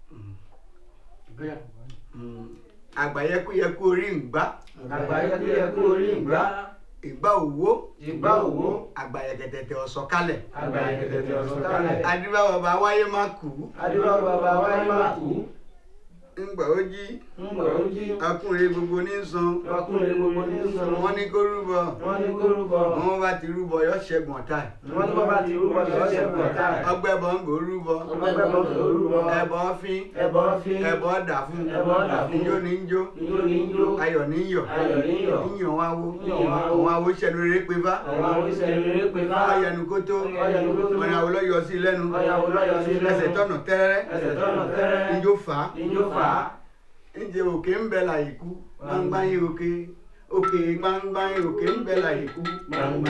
àgbàyẹkúyẹkú orí ìgbà àgbáyékúyẹkú orí ìgbà ìgbà òwò ìgbà òwò àgbàyẹkẹtẹtẹ ọ̀sọ̀kalẹ̀ àgbáyékẹtẹtẹ ọ̀sọ̀kalẹ̀ adúbà bàbá wáyé má kú adúlọ́ bàbá wáyé má kú ńgbà ó jí ńgbà ó jí ọkùnrin gbogbo ní san ọkùnrin gbogbo ní sọ̀rọ̀ wọn ní kó rúbọ wọ́n ní kó rúbọ wọn bá ti rúbọ yọ ṣẹ́gun ọ̀tá ẹ̀. wọ́n ní bàbá ti rúbọ lọ́sẹ̀ pọ̀ táì ọgbẹ́ bọ̀ ń gò rúbọ ọgbẹ́ bọ́ kò rúbọ ẹbọ fín ẹbọ fi ẹbọ dà fún ẹbọ dà fún ijó ní ń jó ijó ní jó ayọ̀ ní ń yọ̀ ayọ̀ ní yọ̀ yíyan wá wo Yíyan wá wo. àwọn awo ṣẹnu rere pé bá àwọn oníṣẹ́ rere pé bá ọyẹnu kó tó Ọ̀yẹ̀nu kó tó. ọ̀nà àwòlọ yọ sí lẹ́nu ọ̀yàwó lọ́yọ̀ sí lẹ́nu ẹsẹ̀ tọ̀nà tẹ́rẹ́ ẹsẹ̀ tọ́nà tẹ́rẹ́ ijó fà á ijó fà á ǹjẹ́ òkè ń bẹ láyé kú gbangba yín òkè òkè gbangba yín òkè ń bẹ láyé kú gbangba